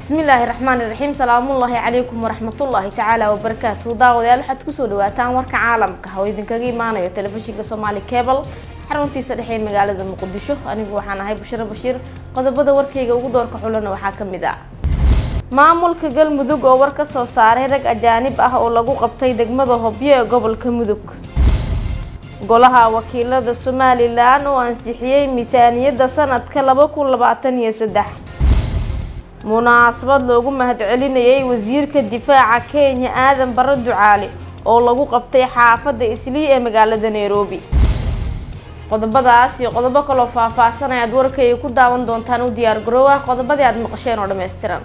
bismillaahi raxmaani raxiim salaamullaahi calaykum waraxmatullaahi tacaala wabarakaatu daawadayaal waxaad kusoo dhawaataan warka caalamka oo idinkaga imaanayo telefishinka soomaali cebal xaruntiisa dhexe magaalada muqdisho anigu waxaan ahay bushiro bashiir qodobada warkayga ugu doorka xulana waxaa ka mid ah maamulka galmudug oo war ka soo saaray rag ajaanib ah oo lagu qabtay degmada hobyo ee gobolka mudug golaha wakiilada somalilan oo ansixiyey miisaaniyadda sanadka laba kun labaatan iyo saddex munaasabad loogu mahadcelinayay wasiirka difaaca kenya aadan barre ducaale oo lagu qabtay xaafadda islii ee magaalada nairobi qodobadaas iyo qodobo kaloo faah-faahsan ayaad warkayga ku daawan doontaan u diyaar garoowa qodobadii aad maqasheen oo dhammaystiran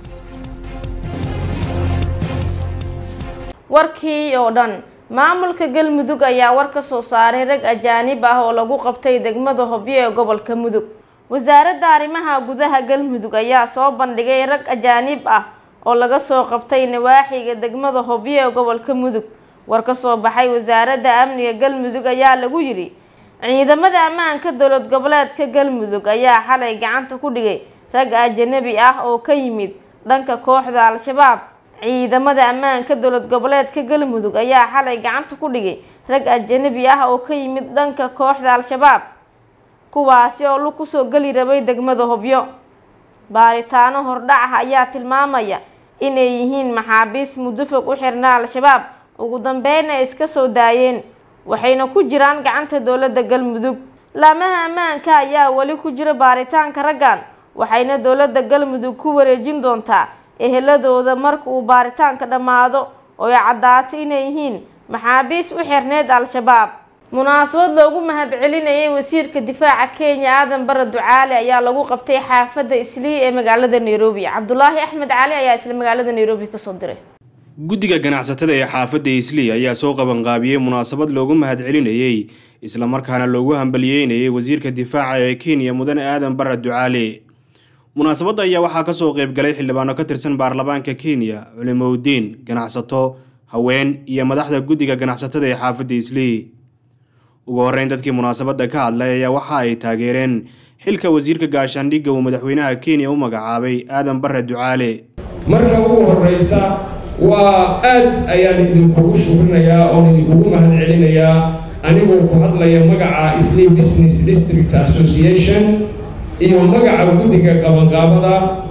warkii oo dhan maamulka galmudug ayaa war ka soo saaray rag ajaanib ah oo lagu qabtay degmada hobyo ee gobolka mudug wasaaradda arrimaha gudaha galmudug ayaa soo bandhigay rag ajaanib ah oo laga soo qabtay nawaaxiga degmada hobyo ee gobolka mudug war ka soo baxay wasaaradda amniga galmudug ayaa lagu yidhi ciidamada ammaanka dowlad goboleedka galmudug ayaa xalay gacanta ku dhigay rag ajanabi ah oo ka yimid dhanka kooxda al-shabaab ciidamada ammaanka dowlad goboleedka galmudug ayaa xalay gacanta ku dhigay rag ajanabi ah oo ka yimid dhanka kooxda al-shabaab kuwaasi oo lug kusoo geli rabay degmada hobyo baaritaano hordhac ah ayaa tilmaamaya inay yihiin maxaabiis muddo fog u xirnaa al-shabaab ugu dambeyn ay iska soo daayeen waxayna ku jiraan gacanta dowladda galmudug laamaha ammaanka ayaa weli ku jira baaritaanka raggan waxayna dowladda galmudug ku wareejin doontaa eheladooda marka uu baaritaanka dhammaado oo ay caddaatay inay yihiin maxaabiis u xirneyd al-shabaab munaasabad loogu mahadcelinayay wasiirka difaaca kenya aadan barre ducaale ayaa lagu qabtay xaafadda islii ee magaalada nairobi cabdulaahi axmed cali ayaa isla magaalada nairobi kasoo diray guddiga ganacsatada ee xaafadda islii ayaa soo qabanqaabiyey munaasabad loogu mahadcelinayey islamarkaana loogu hambaliyeynayay wasiirka difaaca ee kenya mudane aadan barre ducaale munaasabadda ayaa waxaa kasoo qeybgalay xildhibaano ka tirsan baarlamaanka kenya culimowdiin ganacsato haween iyo madaxda guddiga ganacsatada ee xaafadda islii ugu horreyn dadkii munaasabadda ka hadlay ayaa waxa ay taageereen xilka wasiirka gaashaandhigga uu madaxweynaha kenya u magacaabay aadan barre ducaale marka ugu horreysa waa aad ayaan idinkugu shukrinayaa oon idinkugu mahadcelinayaa anigoo ku hadlaya magaca islii business district association iyo magaca guddiga qabanqaabada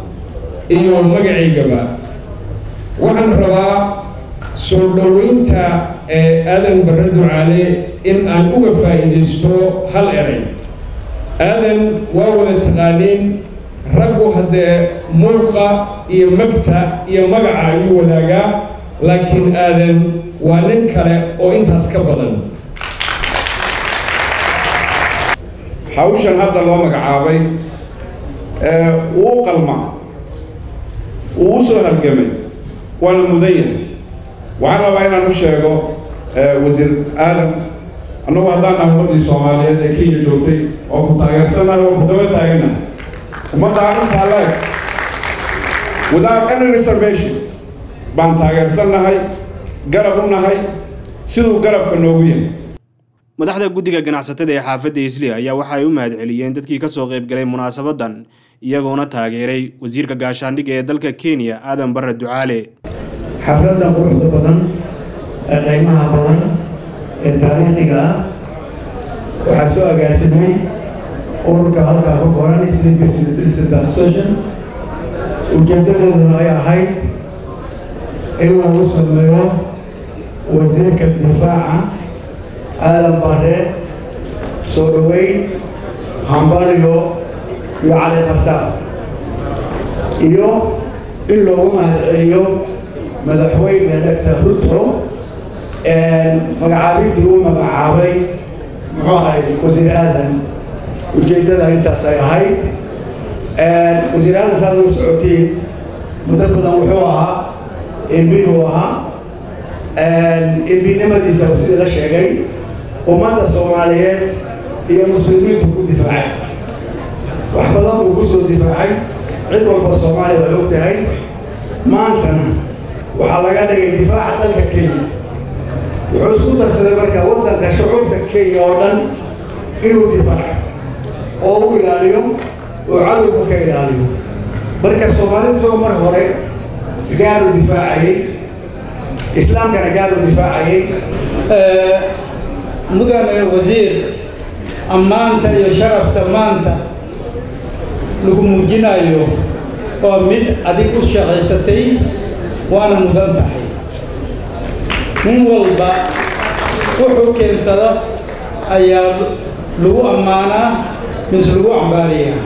iyo magacaygaba waxaan rabaa soo dhoweynta ee aadan barre ducaale in aan uga faa'iidaysto hal eray aadan waa wada taqaaniin raggu haddee muuqa iyo magta iyo magaca ayuu wadaagaa laakiin aadan waa nin kale oo intaas ka badan hawshan hadda loo magacaabay wuu qalma wuu u soo halgamay waana mudan yahay waxaan rabaa inaan u sheego wasiir aadan annagu haddaan nahay ummaddii soomaaliyeed ee kenya joogtay oo ku taageersannahay oo ku daba taaganahay ummaddaa intaa leeg without any reservation baan taageersannahay garab u nahay siduu garabka noogu yahay madaxda guddiga ganacsatada ee xaafadda islii ayaa waxa ay u mahadceliyeen dadkii kasoo qeybgalay munaasabadan iyagoona taageeray wasiirka gaashaandhigga ee dalka kenya aadan barre ducaale xafladda quruxda badan ee qiimaha badan ee taariikhiga ah waxaa soo agaasimay ururka halkaa ka qoran Islii Business District Association ujeedadooduna ay ahayd in lagu sameeyo wasiirka difaaca aadan barre soo dhoweyn hambaliyo iyo cali qasaar iyo in loogu mahadceliyo madaxweyne doctor ruto magacaabidii uu magacaabay muxuu ahay wasiir aadan ujeeddada intaas ay ahayd wasiir aadan saad ula socotiin muddo badan wuxuu ahaa embi buu ahaa embinimadiisa sidii la sheegay ummadda soomaaliyeed iyo muslimiintu ku difaacay wax badan buu ku soo difaacay cid walba soomaaliya way og tahay maantana waxaa laga dhigay difaaca dalka kenya wuxuu isku darsaday marka waddanka shucuurta kenya oo dhan inuu difaaco oo u ilaaliyo oo cadowga ka ilaaliyo marka soomaalida isagoo mar hore gaaru difaacayay islaamkana gaaru difaacayay mudane wasiir ammaanta iyo sharafta maanta lagu muujinayo waa mid adig u shaqaysatay waana mudan tahay nin walba wuxuu keensada ayaa lagu ammaanaa mise lagu cambaariyaa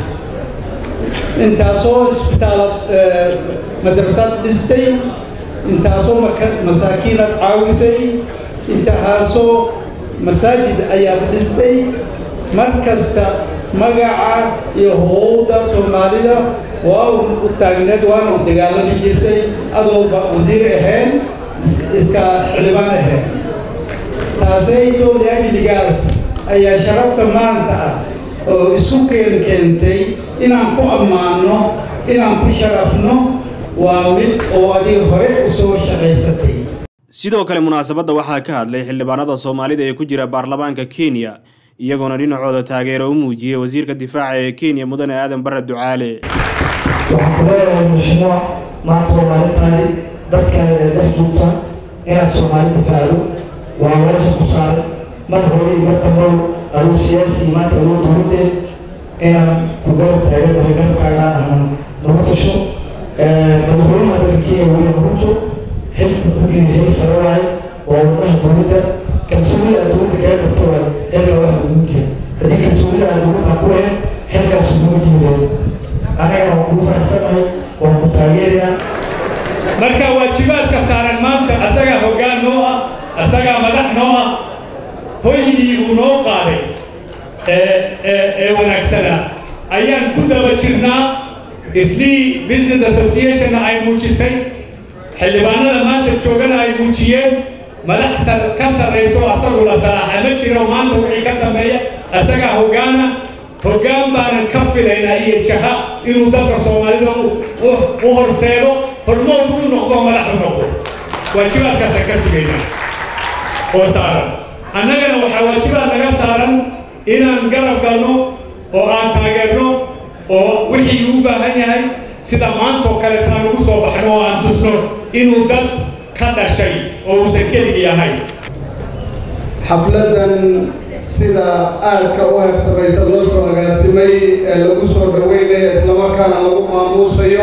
intaasoo isbitaalaad madrasaad dhistay intaasoo masaakiinaad caawisay intahaasoo masaajid ayaad dhistay mar kasta magaca iyo howda soomaalida waa u taagneed waana u dagaalami jirtay adooba wasiir ahayn iska xildhibaan ahayn taasayto liajligaas ayaa sharafta maanta ah oo isku keen keentay inaan ku ammaanno inaan ku sharafno waa mid oo adiga hore u soo shaqaysatay sidoo kale munaasabadda waxaa ka hadlay xildhibaanada soomaalida ee ku jira baarlamaanka kenya iyagoona dhinacooda taageero u muujiyey wasiirka difaaca ee kenya mudane aadan barre ducaale waxaan ku leeyahay mushimo maanta waa maalintaadi dadkaada ee dhex joogta inaad soomaali difaacdo waa waajib ku saaran mar hore iyo mar dambow aduu siyaasi iyo maanta adoo dowladdeed inaan ku garab taaganahay garabkaagaan ahnan nagu tasho madaxweynaha dalka kenya william ruto xilku ku jiri xil sare waaye waa wadnaha dowladda kalsoonida aad dowladda kaga qabto waay xilka wax lagu jira haddii kalsoonida aad dowladda ku lahayn xilkaas uguga jimideen anagana waan kugu faraxsanahay waan ku taageerinaa marka waajibaadka saaran maanta asagaa hoggaan noo ah asagaa madax noo ah hoygii uu noo qaaday ee wanaagsanaa ayaan ku daba jirnaa islii business associationna ay muujisay xildhibaanada maanta joogana ay muujiyeen madax ka sarrayso asagu la salaaxa ma jiro maanta wixii ka dambeeya asagaa hoggaana hoggaan baanan ka filaynaa iyo jaha inuu dalka soomaalida u horseedo hormood u noqdo madax u noqdo waajibaadkaasaan ka sugaynaa oo saaran annagana waxaa waajibaad naga saaran inaan garab galno oo aan taageerno oo wixii uu baahan yahay sida maantoo kaleeta aan ugu soo baxno oo aan tusno inuu dad ka dhashay oo uusan keligii ahayn xafladan sida aadka u heersaraysa loo soo agaasimay ee lagu soo dhaweynayo islamarkaana lagu maamuusayo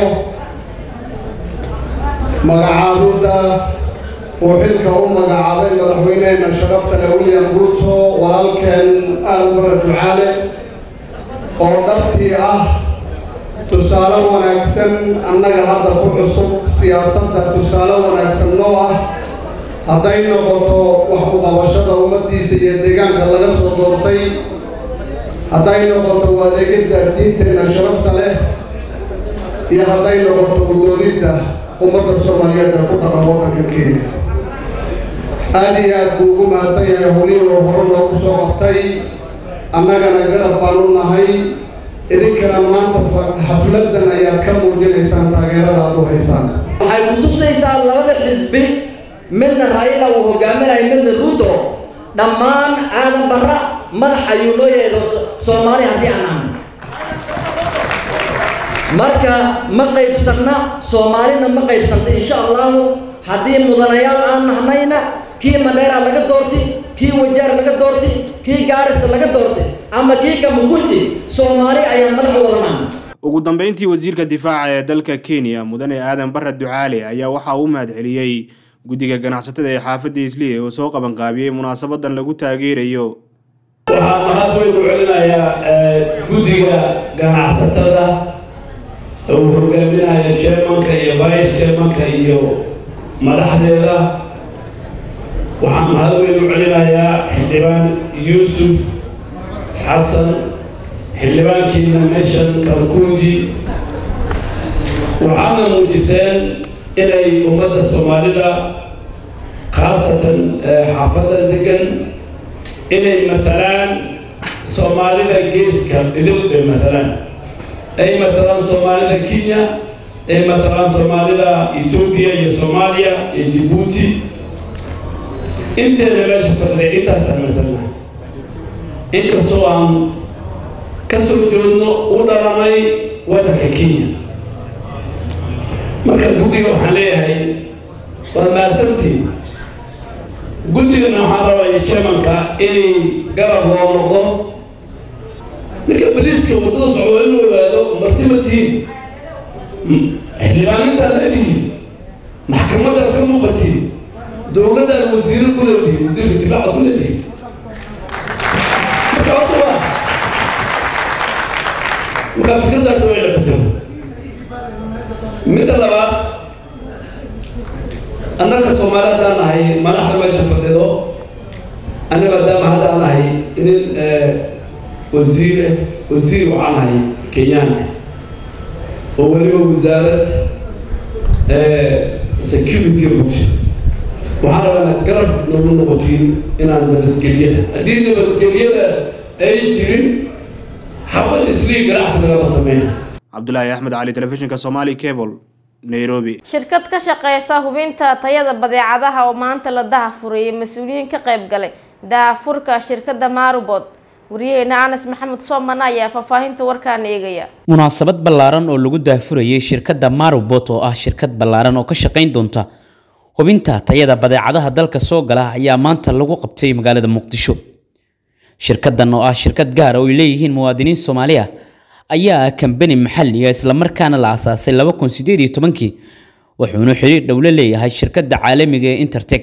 magacaabidda uu xilka u magacaabay madaxweynehena sharafta leh william ruto walaalkeen aalbara ducaale oo dhabtii ah tusaale wanaagsan annaga hadda ku cusub siyaasadda tusaale wanaagsan noo ah hadday noqoto wax u qabashada ummaddiisa iyo deegaanka laga soo doortay hadday noqoto u adeegidda diinteenna sharafta leh iyo hadday noqoto udoodidda ummadda soomaaliyeedda ku dhaqan waddanka kenya aada iyo aad buu ugu mahadsan yahay howlihii oo hore noogu soo qabtay annagana garab baan u nahay idinkana maanta xafladdan ayaad ka muujinaysaan taageerada aad u haysaan waxay ku tusaysaa labada xisbi midna raila uu hogaaminayo midna ruto dhammaan aadan barra madax ayuu loo yeedho soomaali haddii aan ahno marka ma qaybsanna soomaalina ma qaybsanta insha allahu haddii mudanayaal aan nahnayna kii madheera laga doorti kii wajaar laga doorti kii gaarisa laga doorti ama kii kamukunti soomaali ayaan madax u wadanaa ugu dambeyntii wasiirka difaaca ee dalka kenya mudane aadan barre ducaale ayaa waxaa u mahadceliyey guddiga ganacsatada ee xaafadda isliya oo soo qabanqaabiyey munaasabadan lagu taageerayo waxaan mahad weyn u celinayaa guddiga ganacsatada uu hogaaminaya chairmanka iyo vice chairmanka iyo madaxdeeda waxaan mahad weyn u celinayaa xildhibaan yuusuf xasan xildhibaankiina meeshan kalkuuji waxaana muujiseen inay ummadda soomaalida khaasatan xaafadda degan inay matalaan soomaalida geeska idil bay matalaan ay matalaan soomaalida kenya ay matalaan soomaalida etoobiya iyo soomaaliya iyo jibuuti inteena meesha fadhiday intaasaan matalna inkastoo aan ka soo joodno u dhalanay waddanka kenya marka guddiga waxaan leeyahay waa mahadsantiin guddigana waxaan rabaya chairmanka inay garab loo noqdo ninka baliiska waddada socdo inuu ogaado marti ma tihiin xildhibaanintaan leedihiin maxkamadaad ka muuqatiin dowladaan wasiiro ku leedihiin wasiirka difaaca ku leedihiin marka horta waa markaa fikradaata way la bedelo midda labaad annaga soomaali haddaan nahay madaxda meesha fadhido annaga maadaama haddaan nahay inin wasiir wasiir waxaan nahay kenyaan oo weliba wasaarad security buji waxaan rabaa inaad garab nagu noqotiin inaan nabadgelyada haddii nabadgelyada ay jirin xafad islii ganacsi lagama sameeya cabdulaahi axmed cali telefishinka somali cable nairobi shirkad ka shaqeysa hubinta tayada badeecadaha oo maanta la dahafurayay mas-uuliyiin ka qayb galay dahafurka shirkadda marubot wariyaheena anas maxamed sooman ayaa faahfaahinta warkaan eegaya munaasabad ballaaran oo lagu daafurayay shirkadda marubot oo ah shirkad ballaaran oo ka shaqayn doonta hubinta tayada badeecadaha dalka soo gala ayaa maanta lagu qabtay magaalada muqdisho shirkaddan oo ah shirkad gaara oo ay leeyihiin muwaadiniin soomaali ah ayaa ah kambani maxalli ah islamarkaana la aasaasay laba kun sideed iyo tobankii wuxuuna xiriir dhow la leeyahay shirkadda caalamiga ee intertech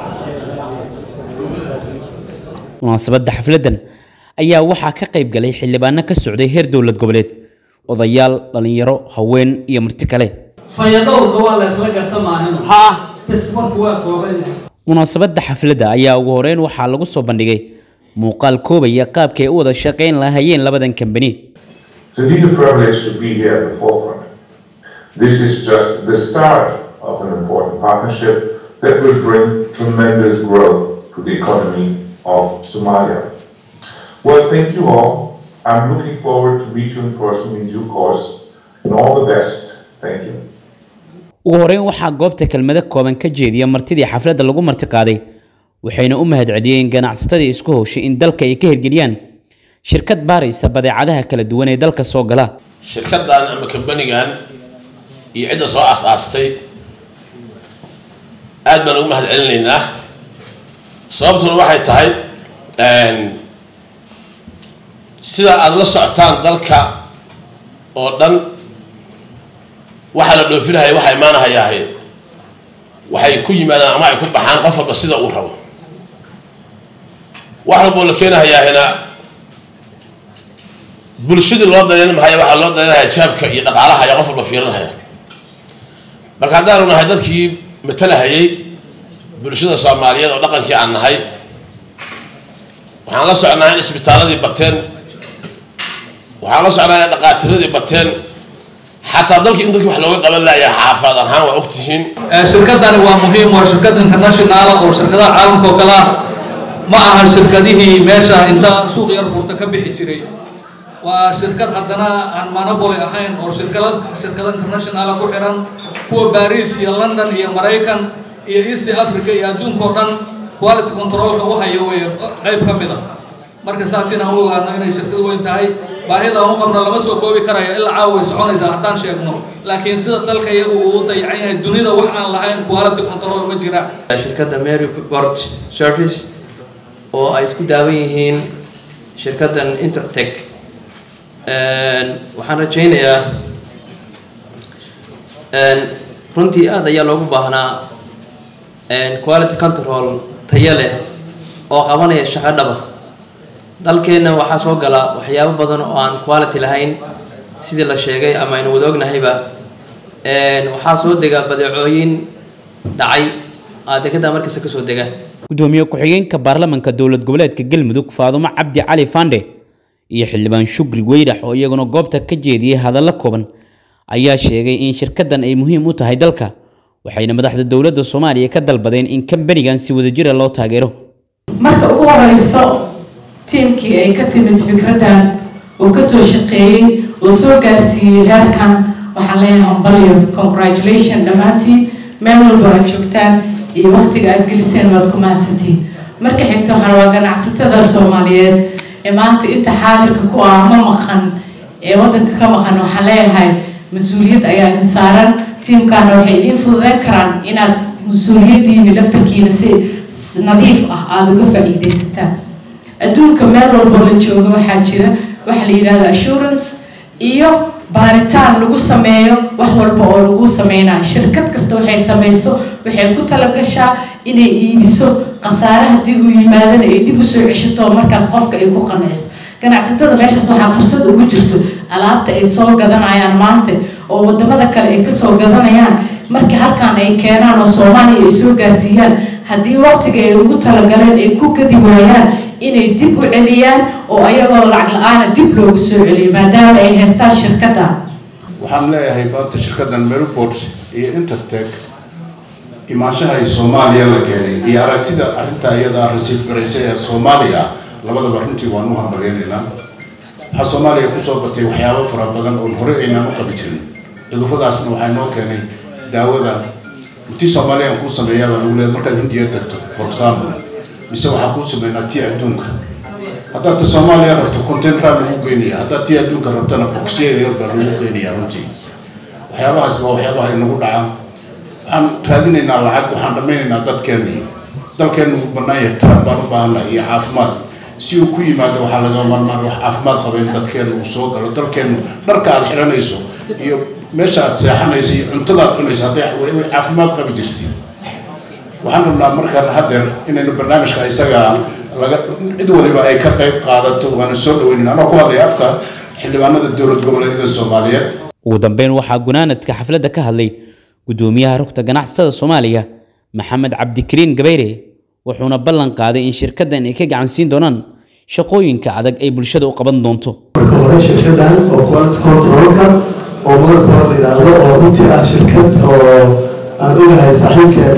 munaasabadda xafladdan ayaa waxaa ka qayb galay xildhibaano ka socday heer dowlad goboleed odayaal dhallinyaro haween iyo marti kale fayadowrka waa la isla garta maahin ha tismarku waa kooban yahay munaasabadda xafladda ayaa ugu horeyn waxaa lagu soo bandhigay muuqaal koobaya qaabkay u wada shaqayn lahayeen labadan kambani It's indeed a privilege to be here at the forefront. This is just the start of an important partnership that will bring tremendous growth to the economy of Somalia. Well, thank you all. I'm looking forward to meet you in person in due course. And all the best. Thank you. ugu horeyn waxaa goobta kelmado kooban ka jeediya martidii xafladda lagu marti qaaday waxayna u mahadceliyeen ganacsatadii isku howshay in dalka ay ka hirgeliyaan shirkad baaraysa badeecadaha kala duwan ee dalka soo gala shirkaddan ama kambanigan iyo cidda soo aas-aastay aad baan ugu mahad celinaynaa sababtuna waxay tahay sida aada la socotaan dalka oo dhan waxaa la dhoofinahaya waxaa imaanahayaahe waxay ku yimaadaan ama ay ku baxaan qof walba sida uu rabo wax walboo la keenahayaahina bulshadii loo dareyn mahaya waxaa loo dareynaya jaabka iyo dhaqaalaha ayaa qof walba fiirinahaya marka haddaanu nahay dadkii matalahayay bulshada soomaaliyeed oo dhaqankii aan nahay waxaan la socnaa in isbitaaladii bateen waxaan la socnaa in dhaqaatiradii bateen xataa dalkii in dadkii wax looga qaban laaya xaafaad ahaan waa ogtihiin shirkadani waa muhiim waa shirkad international oo shirkadaha caalamka oo kale ah ma ahan shirkadihii meesha inta suuq yar furta ka bixi jiray waa shirkad haddana aan monopoly ahayn oo shirkada shirkado international ku xiran kuwa Paris iyo London iyo Maraykan iyo East Africa iyo adduunka oo dhan quality controlka u hayo way qayb ka mid ah marka saas inaan u ogaano inay shirkad weyn tahay baahida aan u qabno lama soo koobi karayo ilaa caawa way soconaysaa haddaan sheegno laakiin sida dalka iyagu uu u dayacan yahay dunida wax aan lahayn quality control ma jira shirkadda Maryport Service oo ay isku daawan yihiin shirkaddan Intertech waxaan rajaynayaa runtii aad ayaa loogu baahnaa quality control tayo leh oo qabanaya shaqo dhaba dalkeenna waxaa soo gala waxyaabo badan oo aan quality lahayn sidii la sheegay ama aynu wada ognahayba waxaa soo dega badeecooyin dhacay dekada markasta kasoo dega gudoomiye ku-xigeenka baarlamanka dowlad goboleedka galmudug faadumo cabdi cali fande iyo xildhibaan shukri weyrax oo iyaguna goobta ka jeediyey hadallo kooban ayaa sheegay in shirkaddan ay muhiim u tahay dalka waxayna madaxda dowladda soomaaliya ka dalbadeen in kambanigan si wadajira loo taageero marka ugu horeyso tiimkii ay ka timid fikraddan oo kasoo shaqeeyey oo soo gaarsiiyey heerkan waxaan leeyahay hambalyo congratulation dhammaantiin meel walba aad joogtaan iyo waqtiga aad geliseen waad ku mahadsantiin marka xigta waxaan rabaa ganacsatada soomaaliyeed ee maanta inta xaadirka ku ah ma maqan ee waddanka ka maqan waxaan leeyahay mas-uuliyad ayaa idin saaran tiimkaana waxay idiin fududeyn karaan inaad mas-uuliyaddiini laftarkiina si nadiif ah aada uga faa'iidaysataan adduunka meel walbo la jooga waxaa jira waxa la yidhahda assurance iyo baaritaan lagu sameeyo wax walba oo lagu sameynayo shirkad kasta waxay samayso waxay ku talagashaa inay iibiso khasaare haddii uu yimaadana ay dib usoo ceshato markaas qofka ay ku qanciso ganacsatada meeshaas waxaa fursad ugu jirto alaabta ay soo gadanayaan maanta oo wadamada kale ay kasoo gadanayaan markii halkan ay keenaan oo soomaaliya ay soo gaarsiiyaan haddii waqtiga ay ugu talagaleen ay ku gadi waayaan inay dib u celiyaan oo ayagoo lacag la-aana dib loogu soo celiyo maadaama ay haystaan shirkadda waxaan leeyahay maanta shirkaddan meriport iyo intertech imaanshaha ay soomaaliya la keenay iyo aragtida arrinta iyada rasiif garaysay ee soomaaliya labadaba runtii waan u hambaleynaynaa waxaa soomaaliya kusoo batay waxyaabo fara badan oon hore aynaan u qabi jirin cudurradaasna waxaa noo keenay daawada intii soomaaliya aan kuu sameeyaa baa lagu leeyahay markaad hindiya tagto for example mise waxaa kuu sameynaa tii adduunka haddaad ta soomaaliya rabto containera lagu geynaya haddaad tii adduunka rabtana boxyada yar baa lagu geynaya runtii waxyaabahaas waa waxyaabaha inagu dhacaa waxaan raadinaynaa lacag waxaan dhammaynaynaa dadkeenni dalkeennu uu bannaan yahay taran baan u baahannahay iyo caafimaad si uu ku yimaado waxaa laga marmaan wax caafimaad qaba in dadkeennu uu soo galo dalkeennu dharka aad xiranayso iyo meesha aad seexanayso iyo cuntada aad cunayso hadday way caafimaad qabi jirtiin waxaan rabnaa markaan haddeer inaynu barnaamijka isaga laga cid waliba ay ka qayb qaadato waana soo dhaweynin anoo ku hadlaya afka xildhibaanada dowlad goboleedyada soomaaliyeed ugu dambeyn waxaa gunaanadka xafladda ka hadlay gudoomiyaha rugta ganacsatada soomaaliya maxamed cabdikariin gabayre wuxuuna ballan qaaday in shirkaddan ay ka gacan siin doonaan shaqooyinka adag ay bulshada u qaban doonto marka hore shirkaddan oo quality controlka oo monopol la yidhaahdo oo runtii ah shirkad oo aan ogahay saaxiibkeen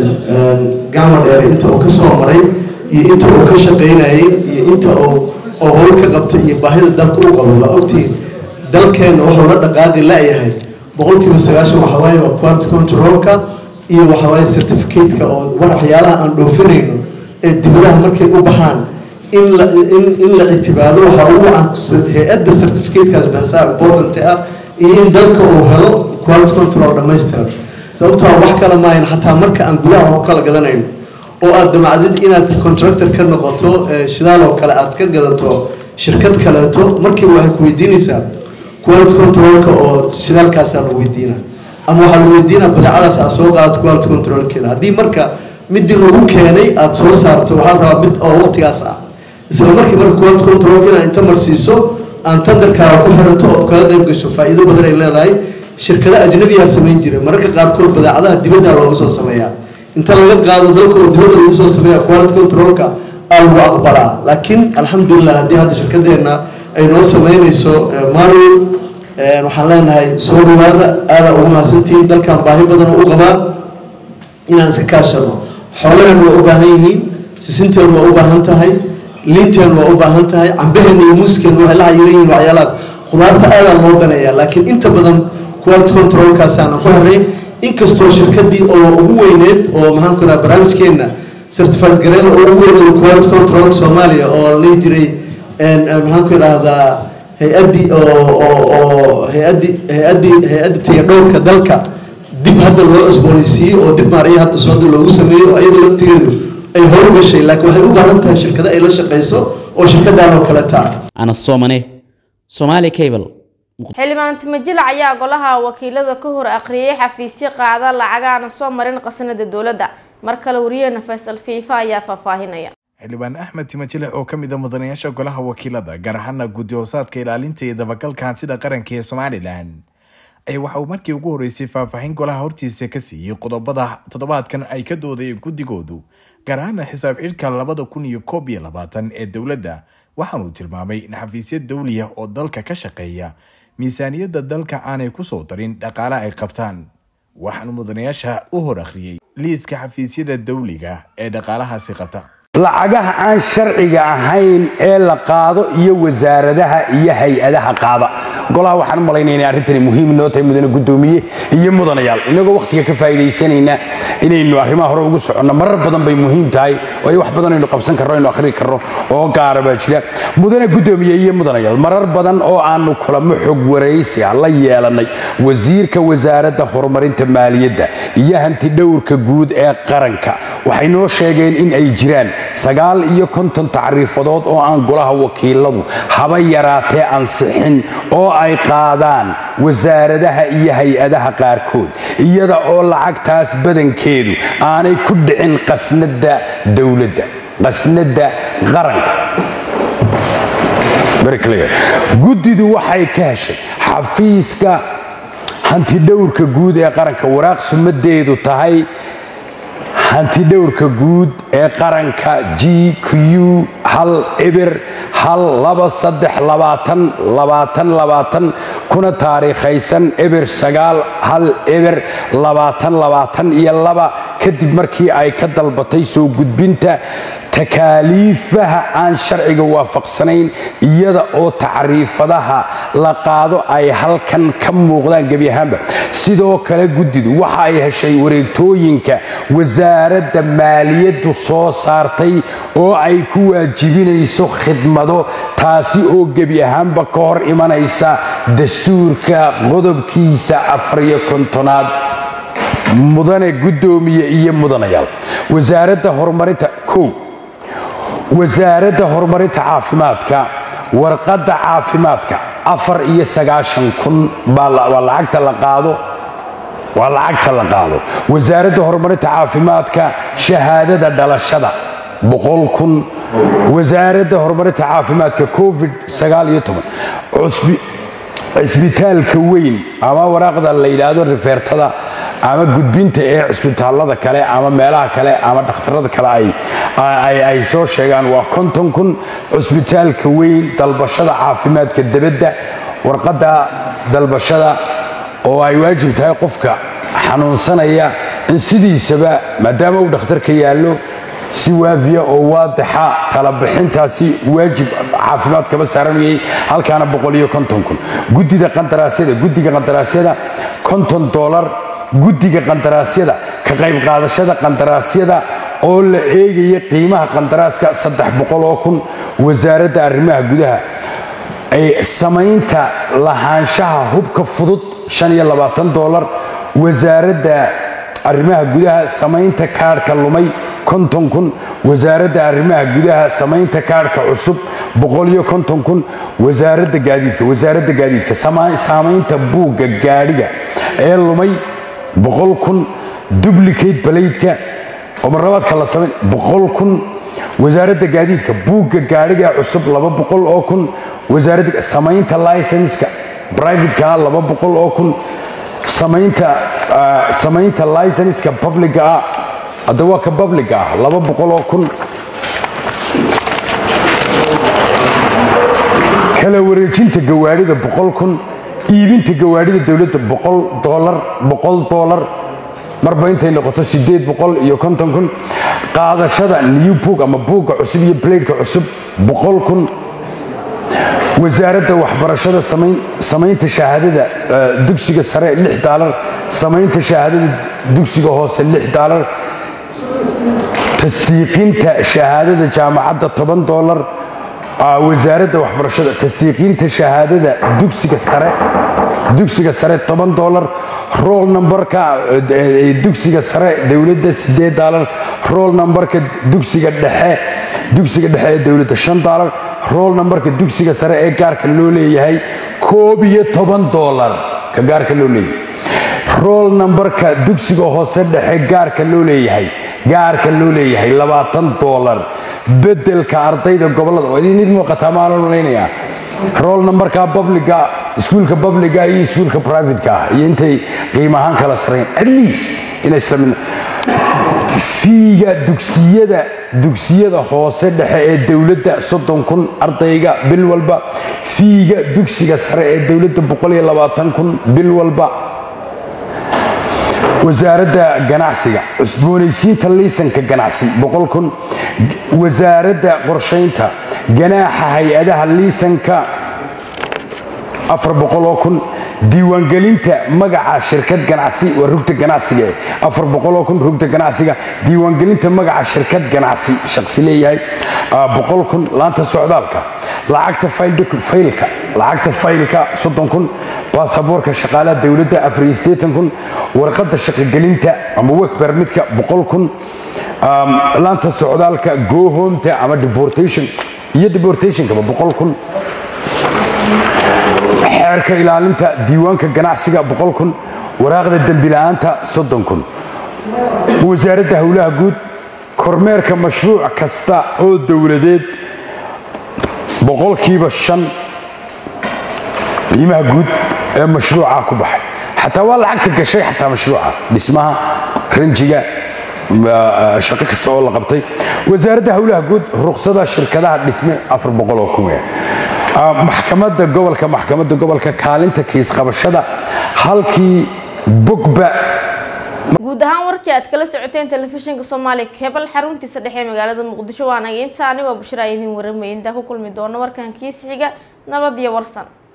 gacmo dheer inta uu ka soo maray iyo inta uu ka shaqaynayay iyo inta uu oo howl ka qabtay iyo baahida dalka u qabo la ogtiin dalkeenna wuxuu la dhaqaaqi la-yahay boqolkiiba sagaashan waxaa waaye waa quality controlka iyo waxaa waaye certificate-ka oo war waxyaalaha aan dhoofinayno ee dibadaha markay u baxaan in la in in la ictibaado waxaa ugu can hay-adda certificate-kaas bixisaa important ah iyo in dalka uu helo quality control dhammaystiran sababtoo wax kale maayan xataa marka aan gudaha ku kala gadanayno oo aad damacdid inaad contractor ka noqoto shidaal oo kale aad ka gadato shirkad kaleeto markiiba waxay ku weydiinaysaa quality controlka oo shidaalkaasaa la weydiina ama waxaa la weydiinaa badeecadaas aad soo qaadato quality controlkeeda haddii marka midii lagu keenay aad soo saarto waxaa la rabaa mid oo waqtigaas ah isla markii marka quality controlka inaad inta marsiiso aan tandarkaaga ku xirato ood kaga qayb gasho faa'iido badan ay leedahay shirkado ajnabiyaa samayn jira mararka qaarkood badeecadaha dibadda looga soo sameeyaa inta laga qaado dalka oo dibadda lagu soo sameeya quality controlka aa lagu aqbalaa laakiin alxamdulilah haddii hadda shirkadeenna ay noo sameynayso marwin waxaan leenahay soo dhawaada aadaa ugu mahadsantihiin dalkan baahi badan oo u qabaa inaan iska kaashano xoolahan waa u baahan yihiin sisinteen waa u baahan tahay liinteen waa u baahan tahay cambaheena iyo muuskeen waxay la xayiran yihiin waxyaalahaas khudaarta aadaa loo ganaya laakiin inta badan quality controlkaasaanan ku xirnayn inkastoo shirkadii oo ugu weyneed oo maxaan ku dhaha barnaamijkeenna certified gareena oo ugu weyneed quality control soomaaliya oo la jiray maxaan ku idhaahdaa hay-addii oo oo oo hay-addii hay-addii hay-adda tayadhowrka dalka dib hadda loo cusboonaysiiyey oo dib maaraya hadda sooda loogu sameeyo ayada laftigeedu ay howl gashay laakiin waxay u baahan tahay shirkado ay la shaqayso oo shirkadaan oo kale taa anas soomane somaali cable xildhibaan timajilac ayaa golaha wakiilada ka hor akhriyay xafiisyo qaada lacagaana soo marin qasnada dowladda mar kale wariyeena faysal fiifa ayaa faahfaahinaya xildhibaan axmed timajile oo ka mid a mudanayaasha golaha wakiilada gaar ahaana guddi hoosaadka ilaalinta iyo dabagalka hantida qaranka ee somalilan ayaa waxa uu markii ugu horreysay faahfaahin golaha hortiisa ka siiyey qodobada toddobaadkan ay ka doodayeen guddigoodu gaar ahaana xisaab xidhka labada kun iyo koob iyo labaatan ee dowladda waxaanuu tilmaamay in xafiisyo dawliya oo dalka ka shaqeeya miisaaniyadda dalka aanay kusoo darin dhaqaale ay qabtaan waxaanu mudanayaasha u hor akhriyey liiska xafiisyada dawliga ee dhaqaalahaasi qabta lacagaha aan sharciga ahayn ee la qaado iyo wasaaradaha iyo hay-adaha qaada golaha waxaan u malaynaya inay arrintani muhiim noo tahay mudane guddoomiye iyo mudanayaal inagoo wakhtiga ka faa'iidaysanayna inaynu arrimaha hore ugu soconno marar badan bay muhiim tahay waayo wax badan aynu qabsan karno aynu akhri karno oo gaara baa jira mudane guddoomiye iyo mudanayaal marar badan oo aanu kulamo xog waraysi ah la yeelanay wasiirka wasaaradda horumarinta maaliyadda iyo hanti dhowrka guud ee qaranka waxay noo sheegeen in ay jiraan sagaal iyo konton tacriifadood oo aan golaha wakiiladu haba yaraatee ansixin oo ay qaadaan wasaaradaha iyo hay-adaha qaarkood iyada oo lacagtaas badankeedu aanay ku dhicin qasnada dowladda qasnada qaranka guddidu waxay ka heshay xafiiska hantidhowrka guud ee qaranka waraaq sumadeedu tahay hantidhowrka guud ee qaranka g q hal eber hal laba saddex labaatan labaatan labaatan kuna taariikhaysan eber sagaal hal eber labaatan labaatan iyo laba kadib markii ay ka dalbatay soo gudbinta takaaliifaha aan sharciga waafaqsanayn iyada oo tacriifadaha la qaado ay halkan ka muuqdaan gebi ahaanba sidoo kale guddidu waxa ay heshay wareegtooyinka wasaaradda maaliyaddu soo saartay oo ay ku waajibinayso khidmado taasi oo gebi ahaanba ka hor imanaysa dastuurka qodobkiisa afariyo kontonaad mudane guddoomiye iyo mudanayaal wasaaradda horumarinta kow wasaaradda horumarinta caafimaadka warqadda caafimaadka afar iyo sagaashan kun baa lacagta la qaado waa lacagta la qaado wasaaradda horumarinta caafimaadka shahaadada dhalashada boqol kun wasaaradda horumarinta caafimaadka covid sagaal iyo toban cusbi cisbitaalka weyn ama waraaqda la yidhaahdo rifeertada ama gudbinta ee cisbitaalada kale ama meelaha kale ama dhakhtarada kale ay soo sheegaan waa konton kun cusbitaalka weyn dalbashada caafimaadka debadda warqadda dalbashada oo ay waajib tahay qofka xanuunsanaya in sidiisaba maadaama uu dhakhtarka yaallo si waafiya oo waadixa talabixintaasi waajib caafimaad kaba saaranayay halkaana boqoliyo konton kun guddida qandaraasyada guddiga qandaraasyada konton dolar guddiga qandaraasyada ka qayb qaadashada qandaraasyada oo la eegaya qiimaha qandaraaska saddex boqol oo kun wasaaradda arrimaha gudaha samaynta lahaanshaha hubka fudud shan iyo labaatan dolar wasaaradda arrimaha gudaha samaynta kaadhka lumay konton kun wasaaradda arrimaha gudaha samaynta kaadhka cusub boqoliyo konton kun wasaaradda gaadiidka wasaaradda gaadiidka saamaynta buugga gaadhiga ee lumay boqol kun dublicate balaydka oo marlabaadka la samayn boqol kun wasaaradda gaadiidka buugga gaadhiga cusub laba boqol oo kun wasaaradda samaynta licenska privateka laba boqol oo kun samaynta samaynta licenska publica ah hadda waa ka publica ah laba boqol oo kun kala wareejinta gawaadhida boqol kun iibinta gawaadhida dowladda boqol dolar boqol dolar marba intay noqoto sideed boqol iyo konton kun qaadashada new book ama buugga cusub iyo bladeka cusub boqol kun wasaaradda waxbarashada samaynta shahaadada dugsiga sare lix daalar samaynta shahaadada dugsiga hoose lix daalar tasdiiqinta shahaadada jaamacadda toban dolar wasaaradda waxbarashada tasdiiqinta shahaadada dugsiga sare dugsiga sare toban dolar roll numberka dugsiga sare dowladda sideed daalar roll numberka dugsiga dhexe dugsiga dhexe ee dowladda shan daalar roll numberka dugsiga sare ee gaarka loo leeyahay koob iyo toban dolar ka gaarka loo leeyahay roll numberka dugsiga hoose dhexe gaarka loo leeyahay gaarka loo leeyahay labaatan dolar bedelka ardayda gobolada waa idin muuqataa maalan malaynayaa roll numberka publica iskuulka publica iyo iskuulka privateka ah iyo intay qiimo ahaan kala sarreyn at least inay isla mid fiiga dugsiyada dugsiyada hoose dhexe ee dowladda soddon kun ardayga bil walba fiiga dugsiga sare ee dowladda boqol iyo labaatan kun bil walba wasaaradda ganacsiga cusboonaysiinta liisanka ganacsi boqol kun wasaaradda qorshaynta ganaaxa hay-adaha liisanka afar boqoloo kun diiwaangelinta magaca shirkad ganacsi waa rugta ganacsiga eh afar boqoloo kun rugta ganacsiga diiwaangelinta magaca shirkad ganacsi shaqsi leeyahay boqol kun laanta socdaalka lacagta faylka lacagta faylka soddon kun baasaboorka shaqaalaha dowladda afar iyo siddeetan kun warqadda shaqogelinta ama work permitka boqol kun laanta socdaalka gohomta ama deportation iyo deportationkaba boqol kun xeerka ilaalinta diiwaanka ganacsiga boqol kun waraaqda dembi la'aanta soddon kun wasaaradda howlaha guud kormeerka mashruuc kasta oo dowladeed boqolkiiba shan qiimaha guud ee mashruuca ku baxay xataa waa lacagta gashay xataa mashruuca dhismaha ranjiga shaqo kasta oo la qabtay wasaaradda howlaha guud ruqsada shirkadaha dhisme afar boqol oo kun maxkamadda gobolka maxkamadda gobolka kaalinta kiis qabashada halkii bogba guud ahaan warkii aad kala socoteen telefishinka soomaaliya kebal xaruntiisa dhexe ee magaalada muqdisho waanaga inta anigoo bashir a idiin waramaya intaa ku kulmi doono warkan kiis xiga nabad iyo warsan